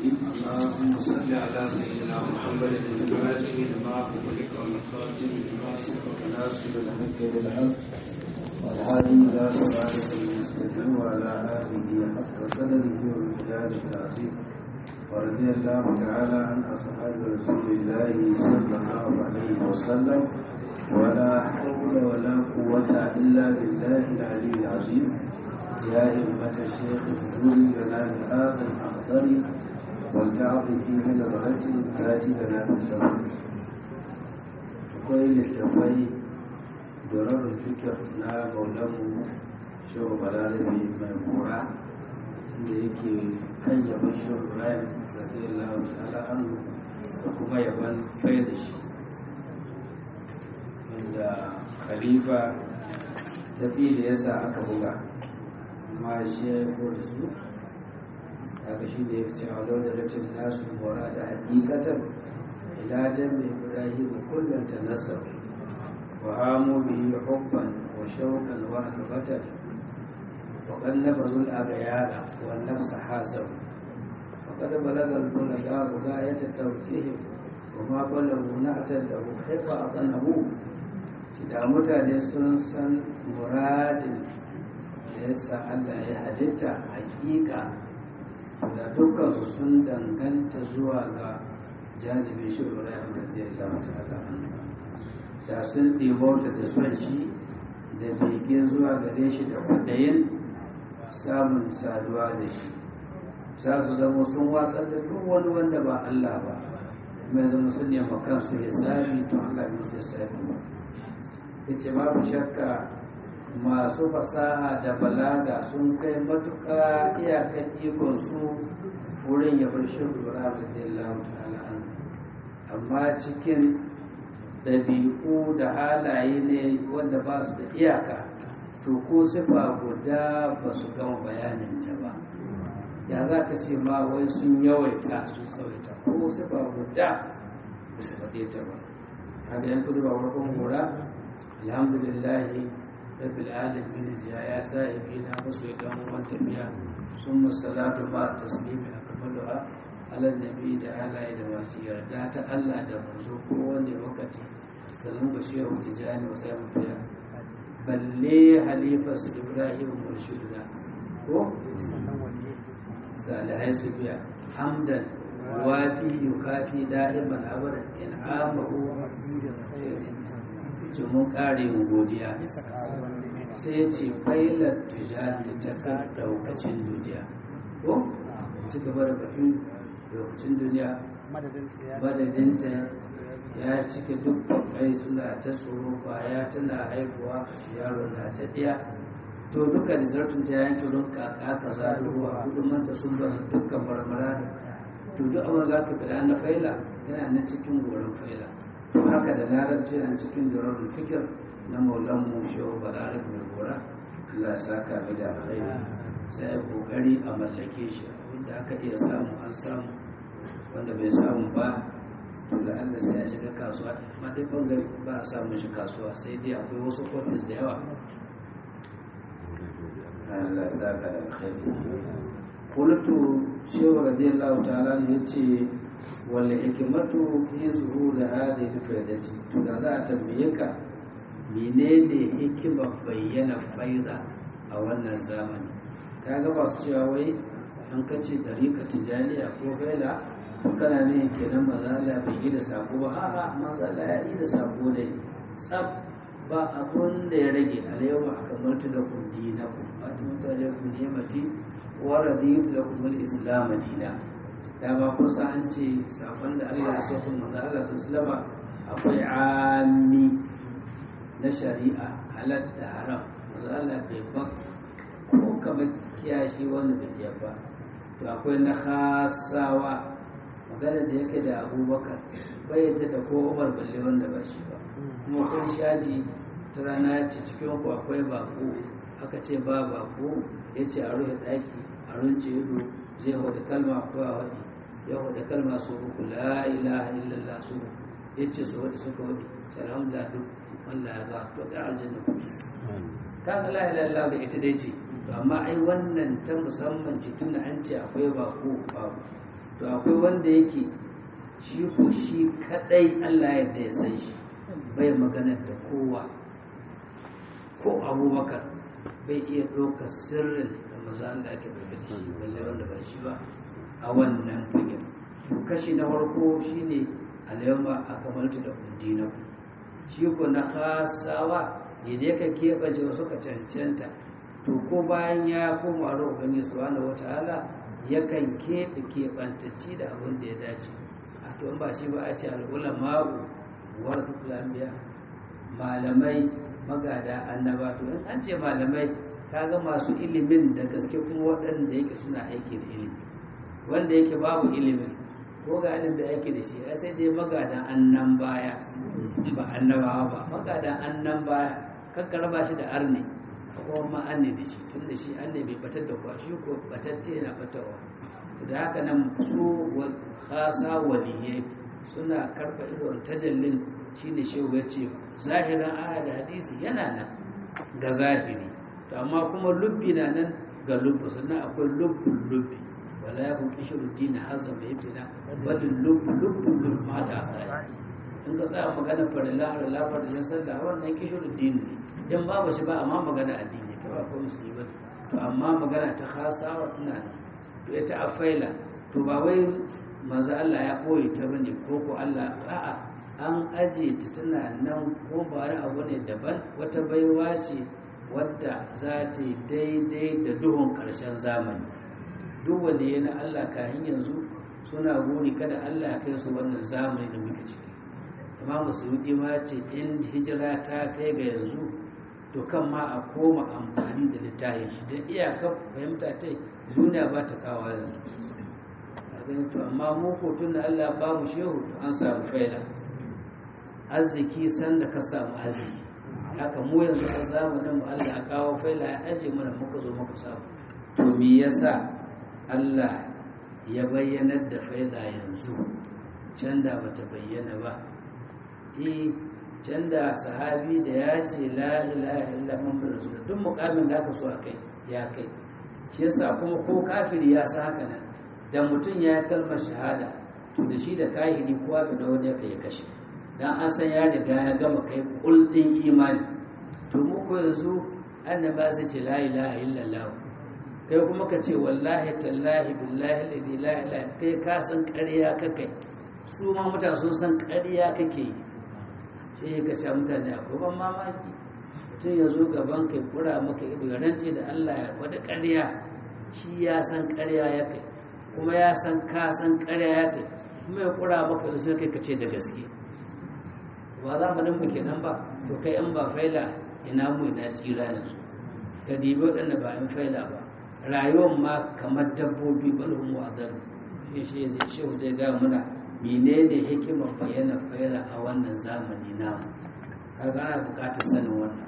الرجيم اللهم صل على سيدنا محمد الفاتح لما أغلق والخاتم لما سبق ناصر الحق بالحق والهادي إلى صراطك المستقيم وعلى آله حق قدره ومقداره العظيم ورضي الله تعالى عن أصحاب رسول الله صلى الله عليه وسلم ولا حول ولا قوة إلا بالله العلي العظيم يا أئمة الشيخ اغفر لنا بهذا الأخضر ولتعطي من نظرة تأتي لنا بالزمن akwai littafai doron fikir na maulanmu shehu balarabe mai mura da yake kan yaban shehu ibrahim radiyallahu ta'ala anhu da kuma yaban kai da shi inda khalifa tafi da yasa aka buga amma shi ya yi da su haka shi da ya ce a da ratin nasu mora da hakikatar ila jami ibrahim kullum ta nasar wa hamu bihi hubban wa shauqan wa akbatan wa qallaba zul aghyara wa nafs hasab wa qad balagha al bulaga ghayat tawqih wa ma balagu na'tan lahu kayfa aqannahu da mutane sun san muradin da yasa Allah ya halitta hakika da dukkan sun danganta zuwa ga janibin shi Ibrahim radiyallahu ta'ala da sun ɗebauta da son shi da bege zuwa gare shi da kwaɗayin samun saduwa da shi za su zama sun watsar da duk wani wanda ba Allah ba mai zama sun nema kansu ya sami to Allah ne sai sami ba yace babu shakka masu fasaha da balaga sun kai matuƙa iyakan ikon su wurin ya bar shi lura da ta'ala amma cikin ɗabi'u da halaye ne wanda ba su da iyaka to ko sifa guda ba su gama bayaninta ba ya za ka ce ma wai sun yawaita sun tsawaita ko sifa guda ba su faɗe ta ba kaga yan kudu ba farkon hura alhamdulillahi rabbil alamin ja ya sahibi na musu ya dan uwan tafiya sun masalatu ba taslimi akmaluha ala nabi da halaye da masu yarda ta Allah da manzo ko wanda wakati sannan ba shi yau tijani wa sai mutiya balle halifar su ibrahim murshiduna ko salihai su biya hamdan wafi yukafi da'iman abadan in amahu ce mun kare mu godiya sai ya ce failar tijani ta kan daukacin duniya ko ci gaba da batun daukacin duniya madadinta ya cike dukkan kai suna ta tsoro kwaya tana haihuwa yaro na ta ɗaya to duka da zartun ta yanke don kaka ka zaruwa hudumanta sun bazu dukkan marmara da to duk abin za ka fada na faila yana na cikin goron faila to haka da larabci yana cikin goron fikir na maulan mu shehu balarik mai gora Allah saka mai da alkhairi sai ya kokari a mallake shi wanda aka iya samu an samu wanda bai samu ba to da Allah sai ya shiga kasuwa amma dai bangare ba a samu shi kasuwa sai dai akwai wasu ofis da yawa Allah saka da alkhairi qultu shehu radiyallahu ta'ala ne yace wal hikmatu fi zuhur hadhihi al-faidati to da za a tambaye ka menene hikimar bayyana faida a wannan zamani kaga ba su cewa wai an kace dariƙa tijaniya ko faila kana ne kenan mazala bai yi da sako ba a'a mazala ya yi da sako ne tsab ba abun da ya rage alayyawa a kamar da kun dina ku fatima ta da kun nemati wa radiyu da kun islam dina da ba kun sa an ce sakon da Allah ya so kun manzo Allah sallama akwai ami na shari'a halal da haram manzo Allah bai ba ko kamar kiyashi wanda bai ba to akwai na khasawa magana da yake da abubakar bai yadda da ko umar balle wanda ba shi ba kuma kun shaji ta rana ya ce cikin ku akwai bako aka ce ba bako ya ce a rufe ɗaki a runce ido zai hau da kalma ko a waɗi ya hau da kalma su uku la ilaha illallah su ya ce su waɗi suka waɗi sai alhamdulillah duk Allah ya ba to ga aljanna ku kaga la ilaha illallah da ita dai ce to amma ai wannan ta musamman ce tunda an ce akwai bako babu to akwai wanda yake shi ko shi kadai Allah yadda ya san shi bai maganar da kowa ko abubakar bai iya ɗaukar sirrin da maza Allah ake ɗauke da shi balle wanda ba shi ba a wannan fagen kashi na farko shine alayma akamaltu da dinaku shi ko na khasawa idan ka keɓance wasu ka cancanta to ko bayan ya koma da ubangiji subhanahu wataala yakan keɓe keɓantacci da abin da ya dace a to in ba shi ba a ce al'ulama'u waratul anbiya malamai magada annaba to in an ce malamai kaga masu ilimin da gaske kuma waɗanda yake suna aiki da ilimi wanda yake babu ilimin ko ga ilimin da yake da shi ai sai dai magadan annan baya ba annabawa ba magadan annan baya kakka raba shi da arne ko ma anne da shi tun da shi anne bai batar da kwashi ko batacce yana batarwa da haka nan su khasa waliyai suna karfa idon tajallin shine shehu ya ce zahirin aya da hadisi yana nan ga zahiri to amma kuma lubbi na nan ga lubbi sannan akwai lubbun lubbi wala ya kun kishiru dina hazza mai fina wadda lubbu lubbu lubbu mata a in ka tsaya magana farilla a rila farillan sallah wannan kishiru dini ne in babu shi ba amma magana addini ka ba ko musulmi ba to amma magana ta hasawa tana nan to ita a faila to ba wai manzo Allah ya koyi ta bane ko ko Allah a'a an aje ta tana nan ko ba wani abu ne daban wata baiwa ce wadda za ta yi daidai da duhun ƙarshen zamani duk wanda ya na Allah kayan yanzu suna buri kada Allah ya kai su wannan zamani da muke ciki amma musulmi ma ce in hijira ta kai ga yanzu to kan ma a koma amfani da littafin shi don iyakar fahimta ta duniya ba ta kawo yanzu to amma mu ko tun da Allah ba mu shehu to an samu faila arziki sanda ka samu arziki haka mu yanzu a zamanin mu Allah ya kawo faila ya aje mana muka zo muka samu to me yasa Allah ya bayyanar da faila yanzu can da bata bayyana ba eh can da sahabi da ya ce la ilaha illa muhammadu rasul duk mukamin da aka so a kai ya kai shi yasa kuma ko kafiri ya sa haka nan da mutum ya kalmar shahada to da shi da kahiri kowa da wani ya kai kashe dan an san ya riga ya gama kai kuldin imani to mu ko yanzu annaba sai ce la ilaha illallah kai kuma ka ce wallahi tallahi billahi la ilaha kai ka san ƙarya kake su ma mutane sun san ƙarya kake yi sai ka ce mutane akwai ban mamaki mutum ya zo gaban kai kura maka ido ya rance da Allah ya wada ƙarya shi ya san ƙarya ya kai kuma ya san ka san ƙarya ya kai kuma ya kura maka ido sai kai ka ce da gaske ba za mu nan muke nan ba to kai an ba faila ina mu ina tsira yanzu ka dibi waɗanda ba in faila ba rayuwar ma kamar dabbobi balhun wa'adar shi shi zai shi zai ga muna menene hikimar bayyana faila a wannan zamani namu kaga ana buƙatar sanin wannan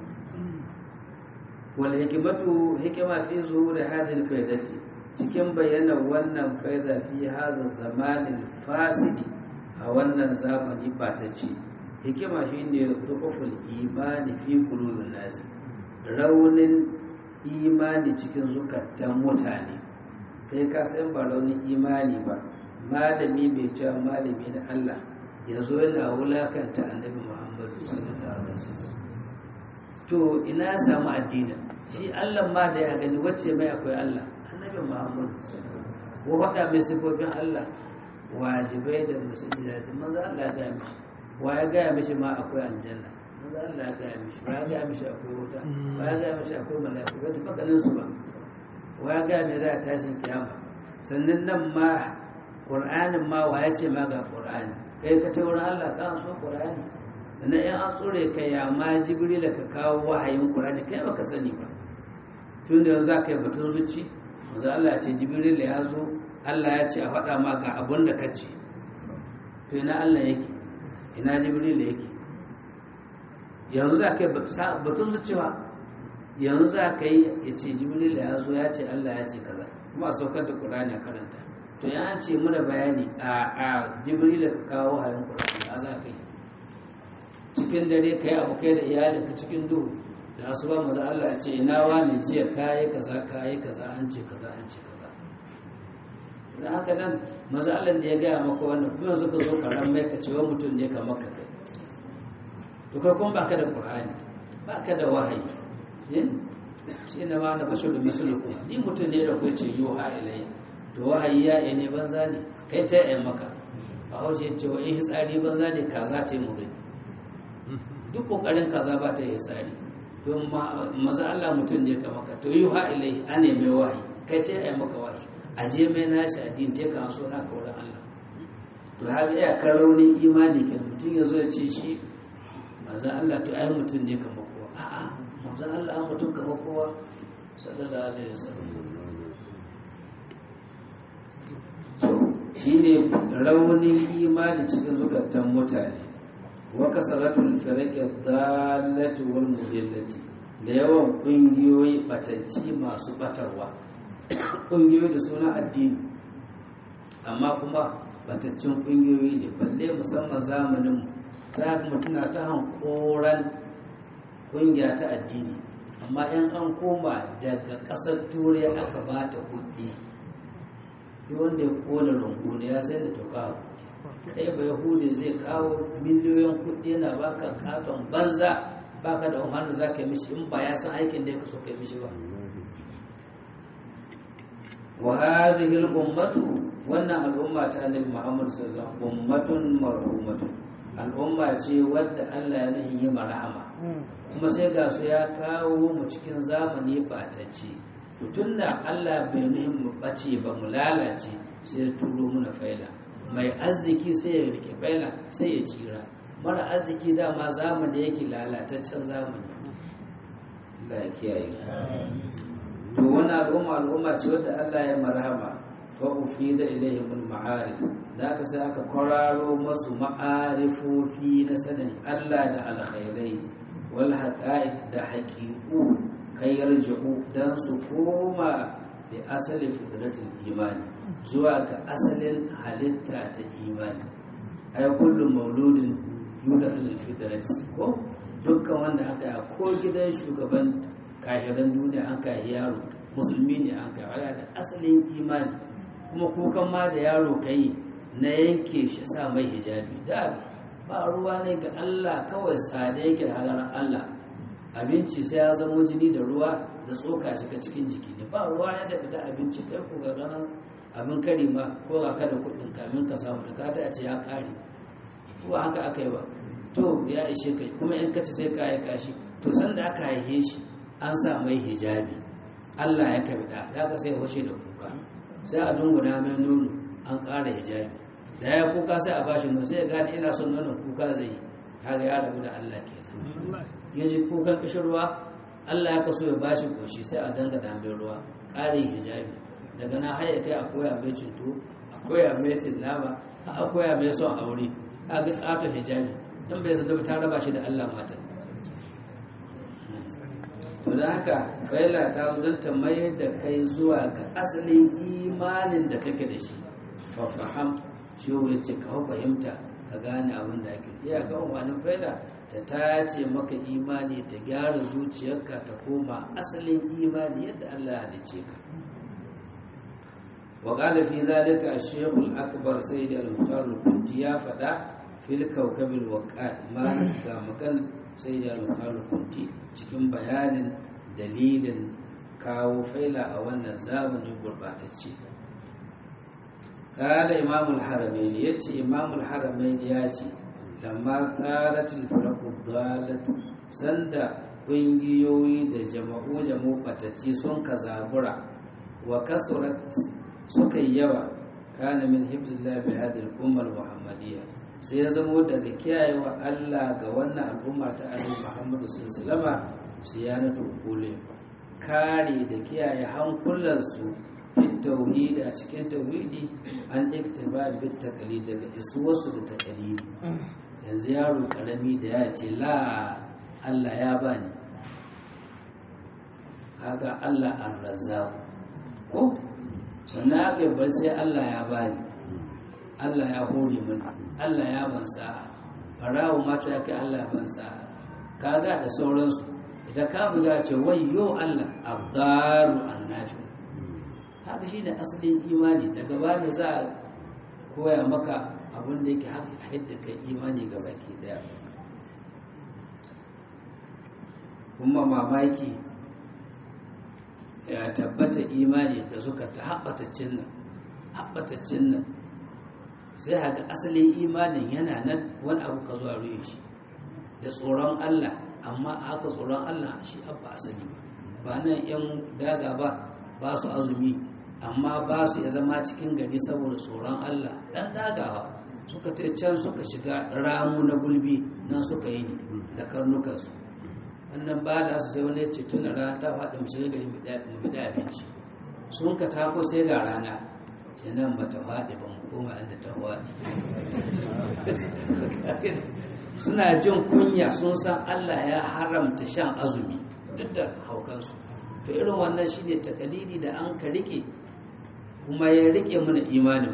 wal hikimatu hikima fi zuhuri hadhihi faidati cikin bayyana wannan faida fi hadha zamanin fasidi a wannan zamani ba ta ce hikima shine rukuful imani fi qulubin nasi raunin imani cikin zukatan mutane kai ka san ba raunin imani ba malami bai cewa malami na Allah ya zo yana wulakanta annabi Muhammadu sallallahu alaihi wasallam to ina samu addini shi Allah ma da ya gani wacce mai akwai Allah annabi Muhammadu ko faɗa mai sifofin Allah wajibai da musulmi manzo Allah ya gaya mishi wa ya gaya mishi ma akwai aljanna manzo Allah ya gaya mishi wa ya gaya mishi akwai wuta wa ya gaya mishi akwai mala'iku ba ta ganin su ba wa ya gaya mai za a tashin kiyama sannan nan ma Qur'anin ma wa ya ce ma ga Qur'ani kai ka ta wurin Allah ka so Qur'ani sannan in an tsore ka ya ma Jibril ka kawo wahayin Qur'ani kai baka sani ba tun da yanzu ka yi batun zuci manzo Allah ya ce Jibril ya zo Allah ya ce a faɗa ma ga abun da ka ce to ina Allah yake ina Jibril yake yanzu za ka yi batun zuciya yanzu za ka yi ya ce Jibril ya zo ya ce Allah ya ce kaza kuma a saukar da Qur'ani a karanta to ya ce muna bayani a a jibril ka kawo hayan qur'ani a za ka yi cikin dare kai abu kai da iyalinka cikin duhu da asuba maza Allah ya ce ina wani jiya kayi kaza kayi kaza an ce kaza an ce kaza da haka nan mazalan da ya gaya maka wannan kuma yanzu ka zo karan mai ka cewa mutum ne ka maka kai to kai kuma baka da qur'ani baka da wahayi shi ne ma na bashir da misulukum ni mutum ne da ku ce yuha ilayya to wahayi ya ne banza ne kai ta yi maka a haushe ya ce wa in hitsari banza ne kaza ta yi mu gani duk kokarin kaza ba ta yi hitsari to maza Allah mutum ne ka maka to yuha ilayhi an ne mai wahayi kai ta yi maka wahayi a je mai nashi addini ta kan so na kauran Allah to haka ya kan raunin imani ke mutum ya zo ya ce shi maza Allah to ai mutum ne ka maka a'a maza Allah mutum ka kowa sallallahu alaihi wasallam shi ne raunin imani cikin zukatan mutane wa kasaratul firaqi dallati wal mudillati da yawan kungiyoyi batacci masu batarwa kungiyoyi da suna addini amma kuma bataccen kungiyoyi ne balle musamman zamanin za ka mutuna ta hankoran kungiya ta addini amma yan an koma daga ƙasar turai aka ba ta kuɗi duk wanda ya kona rungu ne ya sai da toka kai ba yahudi zai kawo miliyoyin kuɗi yana baka katon banza baka da wahala za ka yi mishi in ba ya san aikin da ya kaso ka yi mishi ba wa hadhihi al-ummatu wannan al'umma ta annabi Muhammad sallallahu alaihi wasallam ummatun marhumatun al'umma ce wadda Allah ya nuhi yi marhama kuma sai ga su ya kawo mu cikin zamani batacce tun da Allah bai nuhin mu bace ba mu lalace sai ya turo muna faila mai arziki sai ya rike faila sai ya tsira mara arziki dama zamani yake lalataccen zamani Allah ya kiyaye to wani al'umma al'umma ce wadda Allah ya marhama fa ufida ilaihim al-ma'arif da aka sai aka kwararo masu ma'arifofi na sanin Allah da alkhairai wal haqa'iq da haqiqu kai yarji'u dan su koma bi asali fitratul imani zuwa ga asalin halitta ta imani ai kullu mauludin yuda al fitrati ko dukkan wanda aka ko gidan shugaban kahiran duniya an kai yaro musulmi ne an kai da asalin imani kuma kukan ma da yaro kai na yanke shi sa mai hijabi da ba ruwa ne ga Allah kawai sada yake da halar Allah abinci sai ya zama jini da ruwa da tsoka shiga cikin jiki ne ba ruwa ya da da abinci kai ko ga ganin abin kari ma ko ga kada kuɗin kamin ka samu da kata a ce ya kare ko haka aka yi ba to ya ishe kai kuma in ka ci sai ka yi kashi to sanda aka haife shi an sa mai hijabi Allah ya kabi da ya ka sai washe da kuka sai a dunguna mai nono an ƙara hijabi da ya kuka sai a bashi nono sai ya gane ina son nonon kuka zai yi kaga ya rabu da Allah ke ya ji kukan kishirwa Allah ya kaso ya bashi koshi sai a danga da mai ruwa ƙarin hijabi daga na haya kai a koya mai cinto a koya mai nama a koya mai son aure a ga ƙaton hijabi don bai zanda ta raba shi da Allah matan to da haka faila ta zo ta mayar da kai zuwa ga asalin imanin da kake da shi fafaham shi ya ce ka fahimta ka gane abin da ake iya ga umarnin faila ta tace maka imani ta gyara zuciyarka ta koma asalin imani yadda Allah ya halice ka wa qala fi zalika ash-shaykh al-akbar sayyid al-muhtar al-kunti ya fada fil kawkab al-waqat ma ga magan sayyid al-muhtar al-kunti cikin bayanin dalilin kawo faila a wannan zamanin gurbatacce قال إمام الحرمين يتي إمام الحرمين ياتي لما ثارت الفرق الضالة سند ƙungiyoyi da jama'u jama'u batacci sun ka zabura wa kasurat suka yi yawa kana min hibzillah bi hadhihi al-umma al-muhammadiyya sai ya zamo daga kiyayewa Allah ga wannan al'umma ta annabi Muhammad sallallahu alaihi wasallam siyanatu qulin kare da kiyaye hankulansu tauhidi a cikin tauhidi an iktiba bit taqlid daga isuwarsu da taqlidi yanzu yaro karami da ya ce la Allah ya bani kaga Allah ar-razzaq ko sannan aka yi bar sai Allah ya bani Allah ya hore min Allah ya ban sa'a barawo mata ya kai Allah ya ban sa'a kaga da sauransu idan ka buga ce wayyo Allah abdaru annafi haka shi ne asalin imani daga bani za a koya maka abin da yake haka yadda kai imani ga baki daya kuma mamaki ya tabbata imani ga suka ta haɓatacin nan haɓatacin nan sai haka asalin imanin yana nan wani abu ka zuwa ruye shi da tsoron Allah amma haka tsoron Allah shi abba asali ba nan yan daga ba ba su azumi amma ba su ya zama cikin gari saboda tsoron Allah dan dagawa suka ta can suka shiga ramu na gulbi nan suka yi ne da karnukansu wannan ba da su sai wani ya ce tun da rana ta faɗi mu shiga gari mu bi abinci sun ka tako sai ga rana ce nan ba ta faɗi ba mu koma inda ta faɗi suna jin kunya sun san Allah ya haramta shan azumi duk da haukansu to irin wannan shine takalidi da an ka rike kuma ya rike mana imanin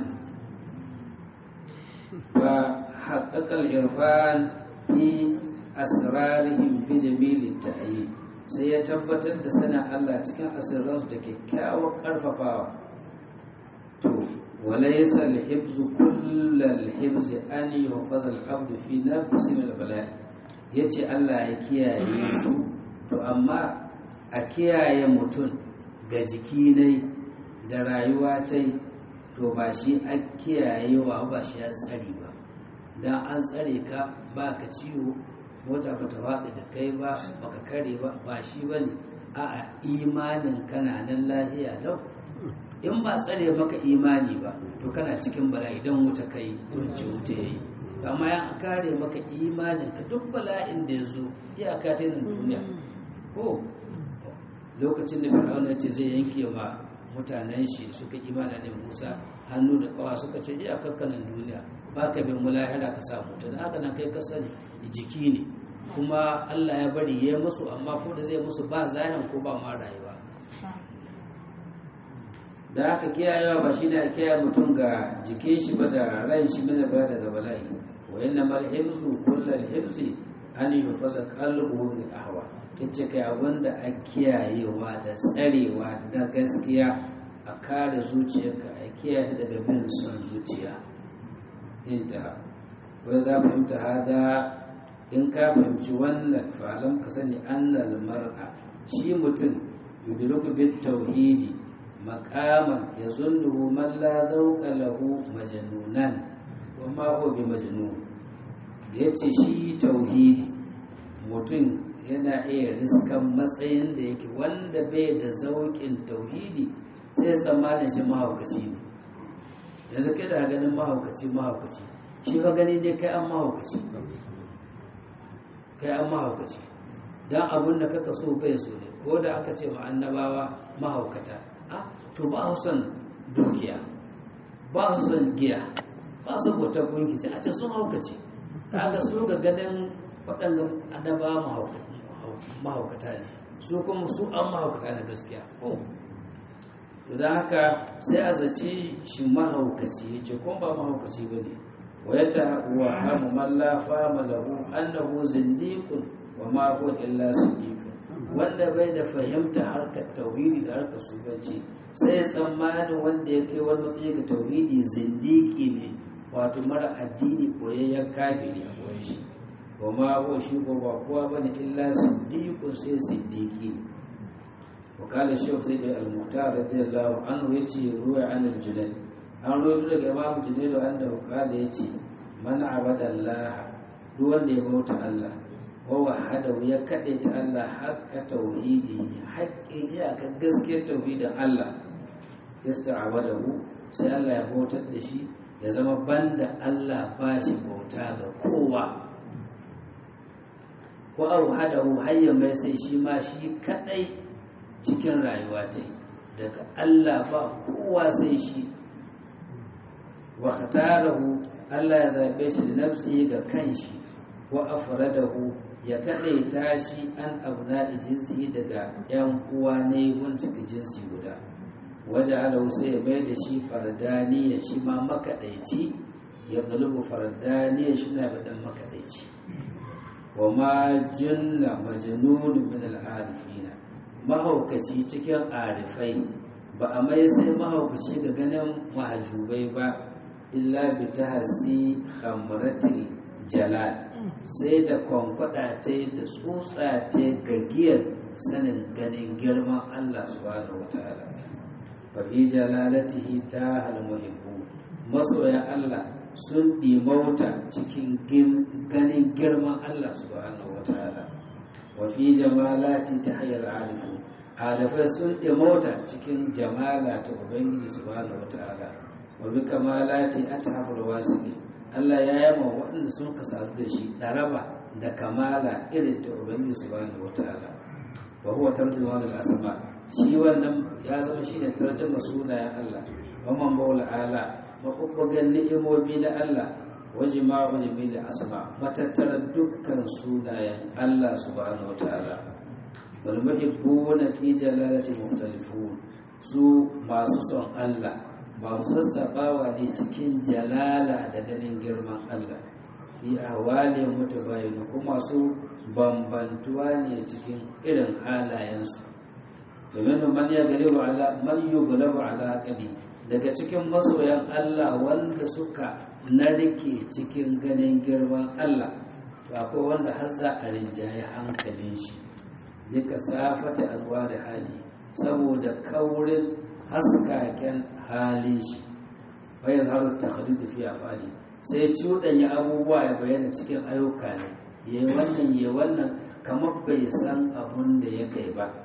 wa haqqaqal irfan fi asrarihim bi jamili ta'yi sai ya tabbatar da sana Allah cikin asirransu da kyakkyawar karfafawa to وليس الحفظ كل الحفظ أن يحفظ العبد في نفس من البلاء yace Allah ya kiyaye su to amma a kiyaye mutum ga jiki ne da rayuwa ta to ba shi a kiyayewa ba shi ya tsare ba dan an tsare ka ba ka ciwo mota ba ta faɗi da kai ba baka kare ba ba shi bane a'a imanin kana nan lahiya lau in ba tsare maka imani ba to kana cikin bala'i don wuta kai wance wuta yayi amma ya kare maka imanin ka duk bala'in da ya zo iyaka ta nan duniya ko lokacin da fir'auna ce zai yanke ma mutanen shi suka imana da musa hannu da kawa suka ce iyakar kanan duniya ba ka bin mulahira ka samu ta da haka nan kai ka sani jiki ne kuma allah ya bari ya musu amma ko da zai musu ba zahin ko ba ma rayuwa da aka kiyayewa ba shi ne a kiyaye mutum ga jikin shi ba da ran shi mana ba daga bala'i wa inna mal hibzu kullal hibzi an yufaza qalbuhu min ahwa kace kai abinda a kiyayewa da tsarewa da gaskiya a kare zuciyarka a kiyaye daga bin son zuciya inta wai za fahimta hada in ka fahimci wannan falam ka sani annal mar'a shi mutum yudriku bit tauhidi makaman ya zunnuhu man la zauka lahu majnunan wa ma huwa bi majnun yace shi tauhidi mutum yana iya riskan matsayin da yake wanda bai da zaukin tauhidi sai tsammanin shi mahaukaci ne yanzu kai da ganin mahaukaci mahaukaci shi fa gani ne kai an mahaukaci kai an mahaukaci dan abun da kaka so bai so ne ko da aka ce ma annabawa mahaukata to ba su son dukiya ba su son giya ba su bauta gunki sai a ce sun haukace kaga su ga ganin waɗanda adaba mahaukata ne su kuma su an mahaukata na gaskiya ko to don haka sai a zace shi mahaukaci ya ce kuma ba mahaukaci ba ne wa ya ta wa hamu mallafa malahu annahu zindiqun wa ma huwa illa siddiqun wanda bai da fahimta harkar tauhidi da harkar sufanci sai tsammanin wanda ya kai wani matsayi ga tauhidi zindiki ne wato mara addini boyayyen kafiri a boye shi wa ma ko shi ko ba kowa bane illa siddiqun sai siddiqi wa kala shaykh sai da al-muhtar radiyallahu anhu yace ruwa an al-junayd an ruwa daga imam junayd wanda kala yace man abada Allah duk wanda ya bauta Allah wa wahadahu ya kaɗe ta Allah haƙƙa tauhidi haƙƙin iyakar gaskiyar tauhidin Allah yasta'abadahu sai Allah ya bautar da shi ya zama banda Allah ba shi bauta ga kowa ko auhadahu hayya mai sai shi ma shi kaɗai cikin rayuwa ta daga Allah ba kowa sai shi wa khatarahu Allah ya zaɓe shi da nafsi ga kanshi wa afradahu ya kaɗaita shi an abna jinsi daga ‘yan uwa ne wanda suka jinsi guda waje alahu sai ya bai da shi fardaniya shi ma makaɗaici ya galibu fardaniya shi na baɗin makaɗaici wa ma junna majanun min al'arifina mahaukaci cikin arifai ba a mai sai mahaukaci ga ganin mahajubai ba illa bi ta hasi hamratil jalal sai da kwankwada ta da tsotsa ta gagiyar sanin ganin girman Allah subhanahu wa ta'ala fa fi jalalatihi ta halmuhibbu masoya Allah sun ɗimauta cikin ganin girman Allah subhanahu wa ta'ala wa fi jamalati ta hayar alifu alifai sun ɗimauta cikin jamala ta ubangiji subhanahu wa ta'ala wa bi kamalati atahafur wasiki Allah ya yama waɗanda sun kasatu da shi ɗaraba da kamala irin ta ubangiji subhanahu wa ta'ala wa huwa tarjuma al asma shi wannan ya zama shine tarjuma sunayen Allah wa man bawla ala mabubbugan ni'imomi na Allah wa jima'u jami'il asma matattara dukkan sunayen Allah subhanahu wa ta'ala wal muhibbuna fi jalalati mukhtalifun su masu son Allah ba su sassaɓawa ne cikin jalala da ganin girman Allah fi ahwalin mutabayinu kuma su bambantuwa ne cikin irin halayensu domin man ya galibu ala man yughlabu ala qadi daga cikin masoyan Allah wanda suka narke cikin ganin girman Allah to akwai wanda har za a rinjaye hankalin shi duka safata alwa da hali saboda kaurin haskaken halin shi bai zaru takhalid fi afali sai cuɗanya abubuwa ya bayyana cikin ayyuka ne ya wannan ya wannan kamar bai san abun da ya kai ba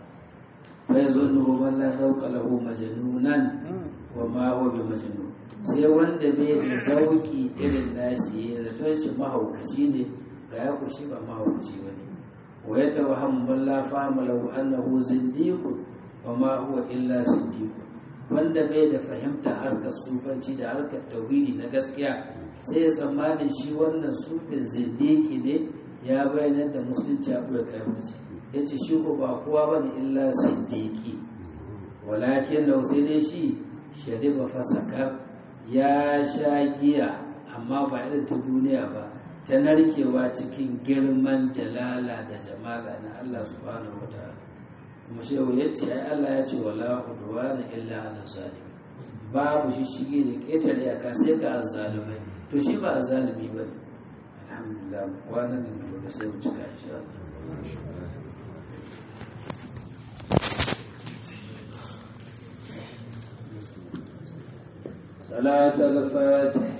bai zo nuhu wallah zauka lahu majnunan wa ma huwa bi majnun sai wanda bai da zauki irin nashi ya zato shi mahaukaci ne ga ya kushi ba mahaukaci ba ne wa ya tawaham balla fahama lahu annahu zindiqun wa ma huwa illa siddiqun wanda bai da fahimta harkar sufanci da harkar tauhidi na gaskiya sai ya tsammanin shi wannan sufin zindiki ne ya bayyana da musulunci abu ya kayamci ya ce shi ko ba kowa ba ne illa siddiqi walakin da sai dai shi shari'a fasakar ya sha giya amma ba irin ta duniya ba ta narkewa cikin girman jalala da jamala na Allah subhanahu wa ta'ala kuma shehu ya ce ai Allah ya ce wala udwana illa ala zalim babu shi shige da ƙetare iyaka sai ga azzalumai to shi ba azzalumi ba ne alhamdulillah wannan ne da sai mu cika insha Allah صلاة الفاتح